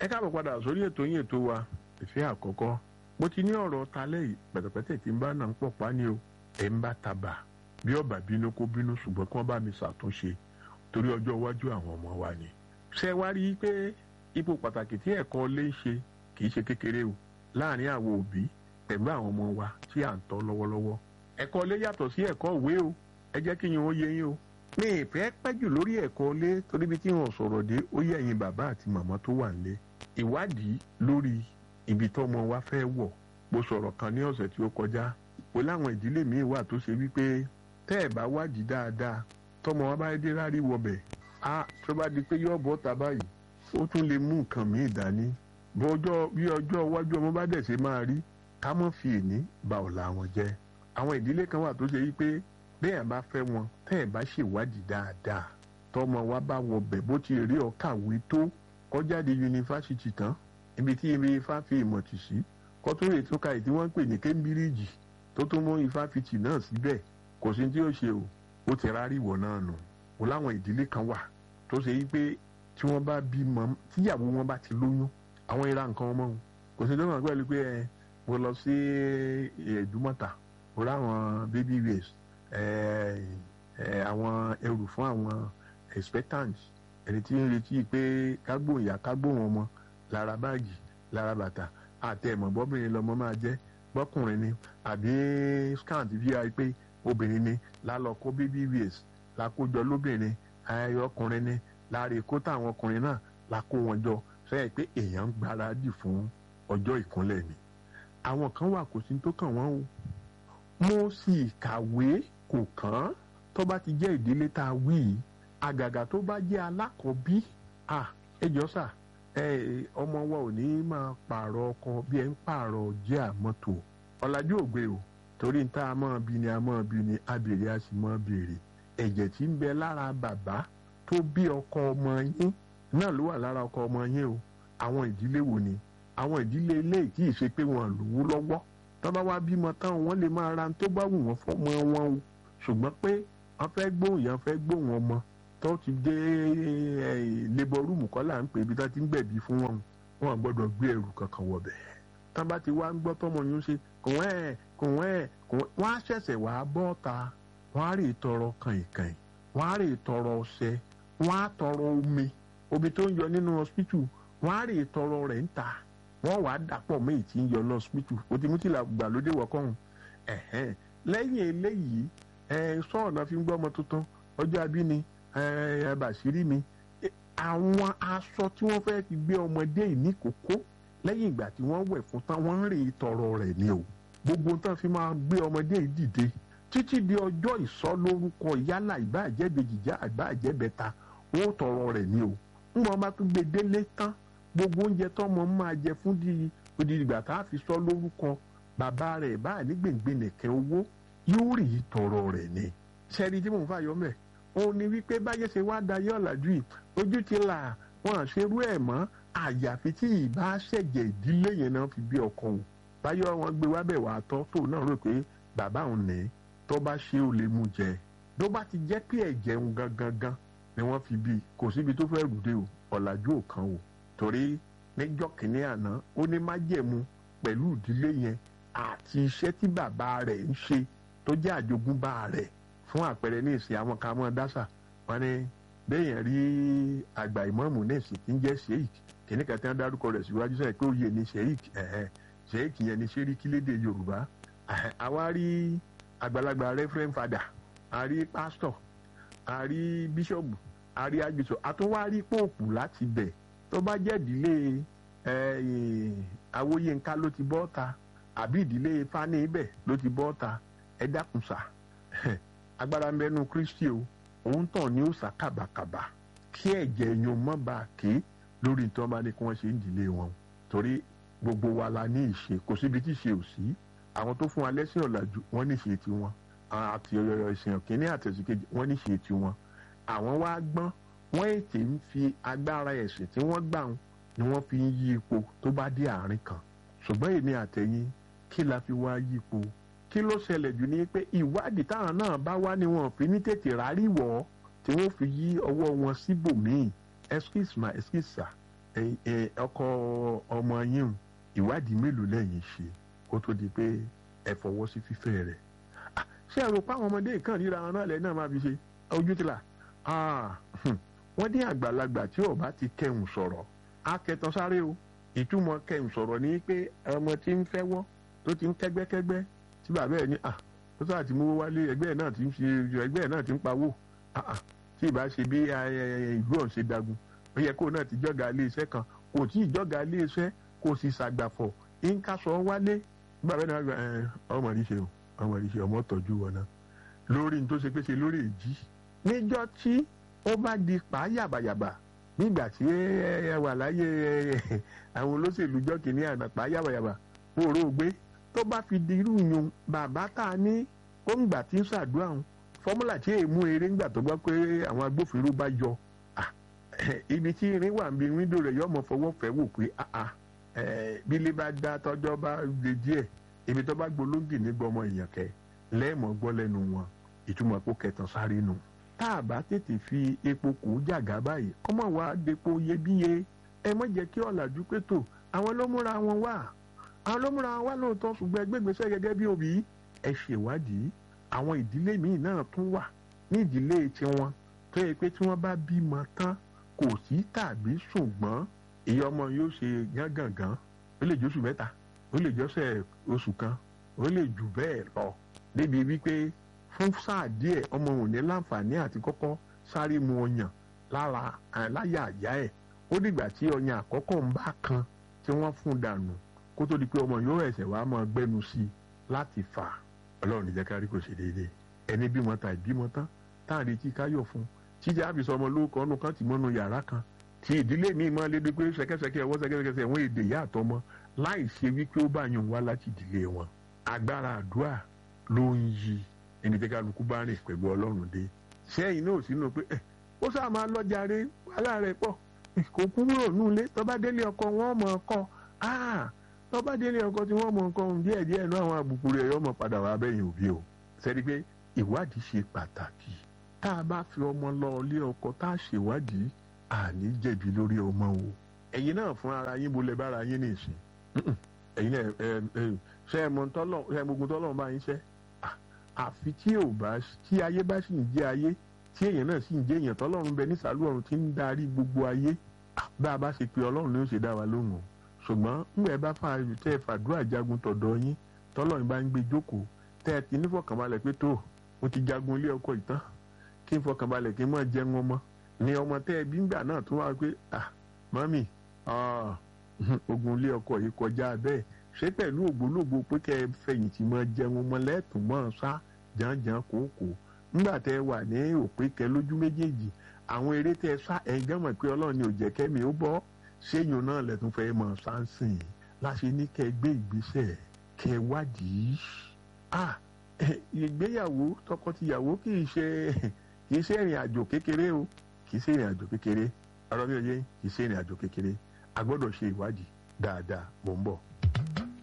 ẹ káàbọ̀ padà sórí ètò yín ètò wa ìfẹ́ àkọ́kọ́ mo ti ní ọ̀rọ̀ talẹ́ yìí pẹ̀tẹ̀pẹ̀tẹ̀ tí ń bá náà ń pọ̀ pa ni o ẹ̀ ń bá tabà bí ọba bínú kó bínú ṣùgbọ́n kí wọ́n bá mi ṣàtúnṣe torí ọjọ́ iwájú àwọn ọmọ wa ni. ṣé wá rí i pé ipò pàtàkì tí ẹ̀kọ́ lé ń ṣe kì í ṣe kékeré o láàrin àwọn òbí pẹ̀lú àwọn ọmọ wa tí à ń tọ́ lọ́wọ́lọ́wọ́. ẹ̀kọ́ lé yàtọ̀ sí ẹ̀kọ́ òwe o ẹ jẹ́ kí yín ó yé yín o. mi ì fẹ́ pẹ́ jù lórí ẹ̀kọ́ lé torí bí tí wọ́n sọ̀rọ̀ dé ó yẹ ẹ̀yin bàbá àti màmá tó wà nílé. ìwádìí lórí ibi tọ́mọ wa fẹ́ wọ̀ mo sọ̀rọ̀ kan ní ọ̀sẹ̀ tí ó kọjá pé láwọn ìdílé míì wà tó ṣe wípé tẹ́ ẹ̀ bá wádìí dáadáa tọmọ wa bá dé rárí wọbẹ̀ á tó bá di pé yóò bọ́ ta báyìí ó tún lè mú nǹkan míì dání bọ́jọ́ bí ọjọ́ iwájú ọmọ bá dẹ̀ ṣe máa rí ká mọ̀ fi èní ba ọ̀la wọn jẹ́ àwọn ìdílé kan wà tó ṣe wípé bẹ́ẹ̀ bá fẹ́ wọn tẹ́ ẹ̀ bá ṣèwádìí dáadáa tọmọ wa bá wọbẹ̀ bó ti rí ọ kàwé tó kọjáde yunifásitì tán ibi tí ibi ifá fi ìmọ̀ tì sí kọ́túnrè tó ka ìdí wọ́n ń pè ní kémbíríìjì tó tún mú ifáfitì náà síbẹ̀ kò sí tí ó ṣe o ó ti rárí ìwọ náà nù o láwọn ìdílé kan wà tó ṣe yí pé tí wọ́n bá bímọ tíyàwó wọn bá ti lóyún àwọn ìra nǹkan ọmọ wọn kò sí tó kàn pẹ̀lú pé ẹ mo lọ sí Ẹ̀dúmọ̀tà mo ráwọn baby waste àwọn ẹrù fún àwọn expectant ẹni tí ń retí pé kágbóhùn ìyá kágbóhùn ọmọ lára báàgì lára bàtà àti ẹ̀mọ̀ bọ́bìnrin lọmọ máa jẹ́ bọ́kùnrin ni àbí scan ti fi hàn pé obìnrin ni lálọ́ kó baby waste lákójọ lóbìnrin ayẹyẹ ọkùnrin ni láàrin kó táwọn ọkùnrin náà lákó wọn jọ sẹ́yìn pé èèyàn ń gbáradì fún ọjọ́ ìkúnlẹ̀ ni. àwọn kan wà kò sí tó kàn wọ́n o mo sì kàwé kò kàn án tó bá ti jẹ́ ìdílé tá a wí yìí àgàgà tó bá jẹ́ alákọ̀ọ́bí à ẹ jọ sà ọmọ wa ò ní máa pààrọ̀ ọkọ bí ẹ ń pààrọ̀ jẹ́ àmọ́tò ọ̀làjú ògbé o torí ń tá a máa bí ni a máa bí ni abèrè a sì máa béèrè ẹ̀jẹ̀ tí ń bẹ lára bàbá tó bí ọkọ ọmọ yín náà ló wà lára ọkọ ọmọ yín o àwọn ìdílé wo ni àwọn ìdílé ilé kì í ṣe pé wọn lówó lọ́wọ́ tó bá wá bímọ táwọn wọn lè máa ra tó bá wù wọn fọmọ wọn o ṣùgbọ́n pé wọ́n fẹ́ gbóhùn yẹn fẹ́ gbóhùn ọmọ tó ti dé labour room kọ́ là ń pè ibi tó ti ń gbẹ̀bí fún wọn wọn gbọ́dọ̀ gbé ẹrù kankan wọ̀ bẹ́ẹ̀ tán bá ti wá ń gbọ́ tọmọ yín ṣe kùn ẹ̀ kùn ẹ̀ kùn ẹ̀ wọ́n á ṣẹ̀ṣẹ̀ wá bọ́ ta wọ́n á rè tọrọ kàìnkàìn wọ́n á rè tọrọ ọṣẹ wọ́n á tọrọ omi omi tó ń yọ nínú hospital wọ́n á rè tọrọ rẹ̀ ń ta wọ́n wàá dàpọ̀ mọ́ èyí tí ń yọ ní hospital o ti mú tìlà gbàlódé wọ̀kọ́hún ẹ̀hẹ́n lẹ́yìn eléyìí ẹ̀ sọ́ọ̀nà fi ń gbọ́ ọmọ tuntun ọjọ́ abíni ẹ̀ bàṣírí mi àwọn aṣọ tí wọ́n fẹ́ fi gbé ọmọdé yìí ní kókó lẹ́yìn ìgbà tí wọ́n wẹ̀ fún tán wọ́n ń rè tọrọ rẹ̀ ni o gbogbo tán fi máa gbé ọmọdé yìí dìde títí di ọjọ́ ìsọlórúkọ yálà ìbáàjẹ́ bèjìjà ìbáàjẹ́ bẹ̀ta ó tọrọ rẹ̀ ni o ń bọ́ bá tún gbé délé tán gbogbo oúnjẹ tọ́mọ máa jẹ fún di odi ìgbà tá a fi sọ lórúkọ bàbá rẹ̀ báà ní gbèǹgbè nìkẹ́ owó yóò rí tọrọ rẹ̀ ni sẹ́ni tí mò ń fàyọ́ mẹ́ òun ni wípé báyẹ̀ ṣe wá dayé ọ̀làjú yìí ojú ti là wọn àṣerú ẹ̀ mọ́ àyàfi tí ìbá ṣẹ̀jẹ̀ ìdílé yẹn náà fi bí ọkọ òun báyọ̀ wọn gbé wábẹ̀ wà á tọ́ tó náà rò pé bàbá òun ní tó bá ṣe ó lè mú jẹ tó bá ti jẹ́ pé ẹ̀jẹ̀ ń gangan gan ni wọ́n fi bí kò síbi tó fẹ́ rùdé o ọ̀làjú ò kan o torí níjọ́ kìíní àná ó ní májẹ̀mú pẹ̀lú ìdílé yẹn àti iṣẹ́ tí bàbá rẹ̀ ń ṣe tó jẹ́ àjogúnbá rẹ̀ fún àpẹẹrẹ ní ìsìn àwọn kan mọ́ dáṣà wọn ni bẹ́ẹ̀yẹn rí àgbà ìmọ̀ọ́mù ní ìsìn tí ń jẹ́ sheik kìíní kan tí wọ́n dárúkọ rẹ̀ síwájú sẹ́yìn pé òye ni sheik sheik yẹn ni ṣeríkí lédè yorùbá àwa rí àgbàlagbà reverend father a rí pastor a rí bíṣọ̀bù a rí agbèsò a tún wá rí póòpù láti bẹ̀ tó bá jẹ́ ìdílé awóyínká ló ti bọ́ ta àbí ìdílé fani ibẹ̀ ló ti bọ́ ta ẹ dákun sá agbára ń bẹnu kristi o òun tàn ní òòsà kàbàkàbà kí ẹ̀jẹ̀ èèyàn má bàa ké lórí tí wọ́n bá ní kí wọ́n ṣe ń dìlé wọn torí gbogbo wa la ní ìṣe kò síbi tí ìṣe ò sí àwọn tó fún wa lẹ́sìn ọ̀làjú wọ́n ní ìṣe tiwọn àti ìsìn kínní àtẹ̀síkejì wọ́n ní ìṣe tiwọn àwọn wá gbọ́n wọ́n ètè ń fi agbára ẹ̀sìn tí wọ́n gbà wọn ni wọ́n fi ń yí ipò tó bá dé àárín kan ṣùgbọ́n èmi àtẹ̀yìn kí la fi wá yí ipò kí ló ṣẹlẹ̀ jù ní pé ìwádìí táwọn náà bá wá ni wọn fi ní tètè rárí wọ̀ ọ́ tí wọ́n fi yí ọwọ́ wọn síbòmíì excuse ma excuse sir ọkọ ọmọ yín ìwádìí mélòó lẹ́yìn ṣe kó tó di pé ẹ fọwọ́ sí fífẹ́ rẹ̀ ṣé ẹ rò pé àwọn ọmọdé kan ríra wọn náà lẹ́yìn náà máa fi ṣe ojú ti là wọ́n ní àgbàlagbà tí ó bá ti kẹhùn sọ̀rọ̀ á kẹtàn sáré o ìtumọ̀ kẹhùn sọ̀rọ̀ ní pé ọmọ tí ń fẹ́ wọ́ tó ti ń kẹ́gbẹ́kẹ́gbẹ́ tí bàbá ẹ̀ ní à tó sáà ti mú wálé ẹgbẹ́ ẹ̀ náà ti ń ṣe ẹgbẹ́ ẹ̀ náà ti ń pawó tí ìbá ṣe bí ìlú ọ̀hún ṣe dagun ó yẹ kó náà ti jọ́gà ilé iṣẹ́ kan kò tí ì jọ́gà ilé iṣẹ́ kò sì ṣàgbàfọ̀ ń kásọ̀ wálé bàbá náà gba ọmọ rí ṣe o ọmọ rí ṣe ọmọ tọ́jú wọn náà lórí ní tó ṣe pé ṣe lórí èjì níjọ́ tí ó bá di pa yàbàyàbà nígbà tí ẹ wà láyé àwọn olóṣèlú jọ́ kìíní àná pa yàbàyàbà òró gbé tó bá fi di irú yun bàbá tá a ní ó ń gbà tí ń ṣàdúrà wọn fọ́múlà tí èèmú eré ńgbà tó gbọ́ pé àwọn agbófinró bá yọ ibi tí irin wà níbi wíńdò rẹ̀ yọmọ fọwọ́ fẹ́ wò pé bí ilé bá dá tọ́jọ́ bá lè díẹ̀ ibi tó bá gbolóńgì ní gbọmọ èèyàn kẹ lẹ́ẹ̀mọ́ gbọ́ lẹ́nu wọn ìtumọ̀ epo kẹtàn sáré nù tá a bá tètè fi epo kù jàgá báyìí kọ́mọ̀ wá depo iyebíye ẹ má jẹ́ kí ọ̀làjú pé tò àwọn ló múra wọn wá àwọn ló múra wọn wá lóòótọ́ ṣùgbọ́n ẹgbẹ́gbèsẹ́ gẹ́gẹ́ bí òbí ẹ ṣèwádìí àwọn ìdílé míì náà tún wà ní ìdílé tiwọn tó yẹ pé tí wọ́n bá bímọ tán kò sí tàbí ṣùgbọ́n ìyá ọmọ yóò ṣe gángangan ó lè jóṣù mẹ́ta ó lè jọ́sẹ̀ oṣù kan ó lè jù bẹ́ẹ̀ lọ débi wípé fún sáà díẹ̀ ọmọ òun ní láǹfààní àti kọ́kọ́ sáré mu ọyàn lára láyà àyà ẹ̀ ó dìgbà tí ọyàn àkọ́kọ́ ń bá kan tí wọ́n fún dànù kó tó di pé ọmọ yóò ẹ̀sẹ̀ wàá máa gbẹ́nu sí i láti fà á ọlọ́run níjẹ́ kárí kò ṣe déédéé ẹni bímọ ta ìbímọ tán tá à ń retí káyọ̀ fún tíjà àbísọ ọmọ lórúkọ ọ̀nù kan ti mọ́nu yàrá kan tí ìdílé mi máa lédè pé ṣẹkẹṣẹkẹ ọwọ́ ṣẹkẹṣẹkẹ wọn èdè ìyá àtọmọ láì ṣe wípé ó bá yàn wá láti ìdílé wọn agbára àdúrà ló ń yí ẹni tí kálukú bá rìn pẹ̀lú ọlọ́run dé sẹ́yìn náà sínú pé ẹ ó sáà máa lọ́jàre wàhálà rẹ̀ pọ̀ kò kúrò nulẹ̀ tọ́ba délé ọkọ wọn mọ̀ ọkọ tọ́ba délé ọkọ tí wọ́n mọ̀ ọkọ díẹ̀ díẹ̀ náà àwọn àbùkù rẹ̀ yọ mọ̀ padà wá bẹ́yìn òbí o sẹ́ni pé ìwádìí ṣe pàtàkì tá a bá fi ọmọ lọ ilé ọkọ tá a ṣèwádìí àní jẹ̀bi lórí ọmọ o ẹ̀yin náà fún ara yín bolẹ̀ bára yín nìsín ẹ̀yin náà ṣe é mọ tọ́lọ̀ ṣe é gbogbo tọ́lọ̀ bá yín ṣẹ́ àfi tí ò bá tí ayé bá sì ń jẹ́ ayé tí èèyàn náà sì ń jẹ́ èèyàn tọ́lọ́run bẹ nísàlú ọ̀run tí ń darí gbogbo ayé bá a bá ṣe pé ọlọ́run ni ó ṣe dá wa lóhùn o ṣùgbọ́n ńgbà ẹ bá fa tẹ́ ẹ fàdúrà jagun tọ̀dọ̀ yín tọ́lọ́run bá ń gbé jókòó tẹ́ ẹ ti nífọ̀kànbalẹ̀ pé tó mo ti jagun ilé ọkọ ìtàn kí n fọkànbalẹ̀ kí n mọ̀ jẹun ọmọ ni ọmọ tẹ́ ẹ bí ńgbà náà tó wá pé ah mọ́mì ogun ilé ọkọ yìí kọjá bẹ́ẹ̀ ṣé pẹ̀lú ògbólógbò pé kẹ́ ẹ fẹ̀yìntì mọ́ jẹun ọmọ lẹ́ẹ̀tún mọ́ sá jàǹjàǹ kòókòó nígbà tẹ́ ẹ wà ní òpin kẹ lójú méjèèjì àwọn eré tẹ́ ẹ sá ẹ̀ gánmọ̀ pé ọlọ́run ni ò jẹ́ kẹ́mi ó bọ́ ṣéyìn náà lẹ́tún fẹ́ mọ̀ sáǹsìn láṣẹ ní kẹ́ ẹ gbé ìgbésẹ̀ kẹ́ ẹ wádìí ah ìgbéyàwó tọkọtìyàwó kì í ṣe kì í ṣe ìrìn àjò kékeré o kì í ṣe ìrìn àjò kékeré ọ̀rọ̀ mi ò yé kì í ṣe ìrìn àjò kékeré a gbọ́dọ̀ ṣe ìwádìí dáadáa mò ń bọ̀.